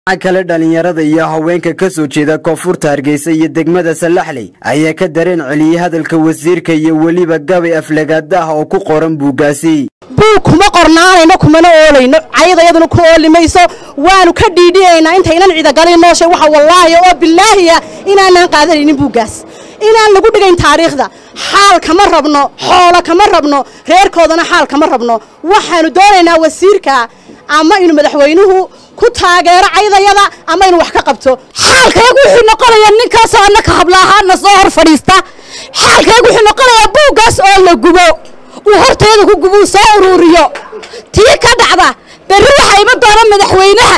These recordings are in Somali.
kale dhalinyarada iyo haweenka ka soo jeeda koonfurta hargeysa iyo degmada salaxley ayaa ka dareen celiyey hadalka wasiirka iyo weliba gabay aflagaada ah oo ku qoran buuggaasi buug kuma qornaanayno kumana oolayno cayadayaduna ku ooli mayso waanu ka dhiidhiyaynaa intaynan ciidagalin nooshay waxa wallaahi oo bilaahiya inaanaan qaadanaynin buuggaas inaan lagu dhigayn taariikhda xaal kama rabno xoolo kama rabno reerkoodana xaal kama rabno waxaanu doonaynaa wasiirka ama inuu madaxweynuhu ku taageero caydayada ama inuu wax ka qabto xaalkaygu wuxuu noqonayaa ninkaasoo annaka hablaahaana soo hor fadhiista xaalkaygu wuxuu noqonayaa buuggaas oo la gubo uu horteeda ku gubo uu soo uruuriyo tii ka dhacda berri waxaa iman doona madaxweynaha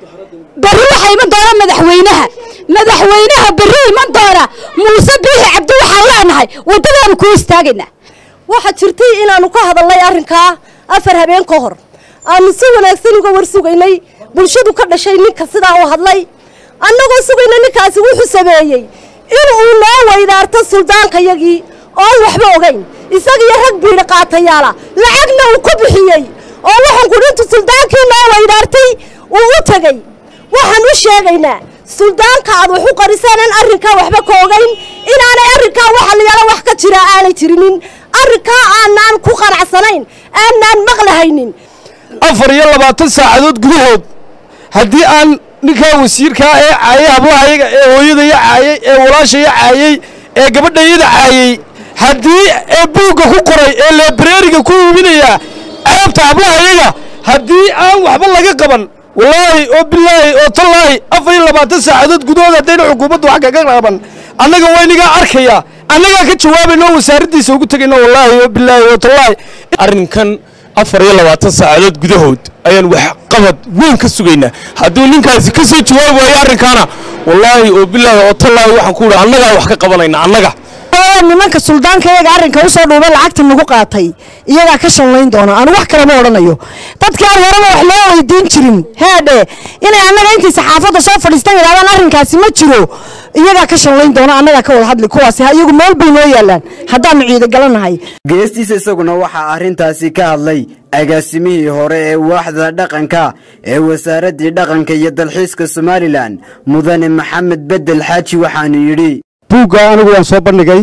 berri waxaa iman doona madaxweynaha madaxweynaha berri iman doona muuse biixi cabdi waxaan leenahay waddadaanu kuu istaagaynaa waxaa jirtay inaannu ka hadalnay arrinkaa afar habeen ka hor aanu si wanaagsan uga war sugaynay bulshadu ka dhashay ninka sidaa u hadlay annagoo sugayna ninkaasi wuxuu sameeyey inuu noo weydaarto suldaankayagii oon waxba ogayn isagiyo rag biidha qaatayaala lacagna uu ku bixiyey oo waxaan kudhintu suldaankii noo weydaartay uu u tegey waxaan u sheegaynaa suldaanka aad wax u qariseenaan arrinkaa waxba ka ogayn inaanay arrinkaa waxa layaala wax ka jira aanay jirinin arrinkaa aanaan ku qanacsanayn aanaan maqlahaynin afar iyo labaatan saacadood gudahood haddii aan ninkaa wasiirkaa ee caayay hablahayaga ee hooyadaya caayay ee walaashaya caayay ee gabadhayada caayay haddii ee buugga ku qoray ee leebreeriga ku iibinaya ceebta hablahayaga haddii aan waxba laga qaban wallaahi oo bilaahi oo tallaahi afar iyo labaatan saacadood gudahood haddayna xukuumaddu wax kaga qaban annaga waynigaa arkaya annagaa ka jawaabayno wasaaraddiisa ugu tegayno wallaahi oo bilaahi oo tallaahi arrinkan afar iyo labaatan saacadood gudahood ayaan wax qabad weyn ka sugaynaa hadduu ninkaasi ka soo jawaabi waayo arrinkaana wallaahi oo bilaahi oo tallaahi waxaan ku idhi annagaa wax ka qabanayna annaga nimanka suldaanka iyaga arrinka usoo dhuuba lacagta nagu qaatay iyagaa ka shanlayn doona aanu wax kalema odhanayo dadkii aan horeba wax loo weydiin jirin heedhe inay annaga intii saxaafadda soo fadhiistan yidhahdaan arrinkaasi ma jiro iyagaa ka shanlayn doona annagaa ka wada hadli kuwaasi iyagu meel bay noo yaalaan haddaannu ciidagalanahay geestiisa isaguna waxaa arrintaasi ka hadlay agaasimihii hore ee waaxda dhaqanka ee wasaaraddii dhaqanka iyo dalxiiska somalilan mudane maxamed bedel xaaji waxaanu yidhi buugga anigu waan soo bandhigay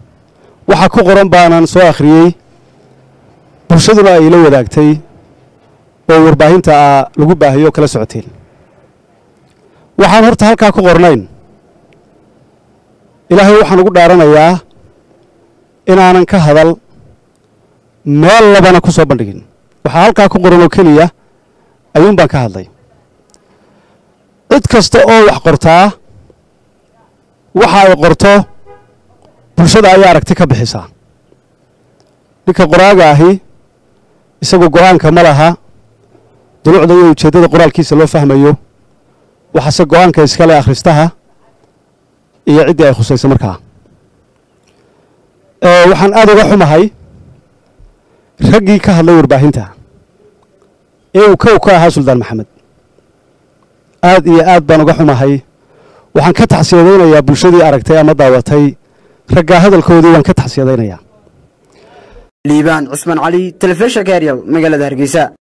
waxa ku qoran baanaan soo akhriyey bulshaduna ay la wadaagtay oo warbaahinta lagu baahayo oo kala socoteen waxaan horta halkaa ku qornayn ilaahay waxaan ugu dhaaranayaa inaanan ka hadal meel labana ku soo bandhigin waxaa halkaa ku qoran oo keliya ayuun baan ka hadlay cid kasta oo wax qortaa waxa ay qorto bulshada ayaa aragti ka bixisaa ninka qoraaga ahi isagu go'aanka ma laha dulucda iyo ujeeddada qoraalkiisa loo fahmayo waxaase go'aanka iskale akhristaha iyo ciddii ay khusayso markaa waxaan aad uga xumahay raggii ka hadlay warbaahinta ee uu kow ka ahaa suldaan maxamed aad iyo aad baan uga xumahay waxaan ka taxsiyadaynayaa bulshadii aragtay ama daawatay raggaa hadalkoodii waan ka taxsiyadaynayaa liibaan cusmaan cali telefishinka eryal magaalada hargeysa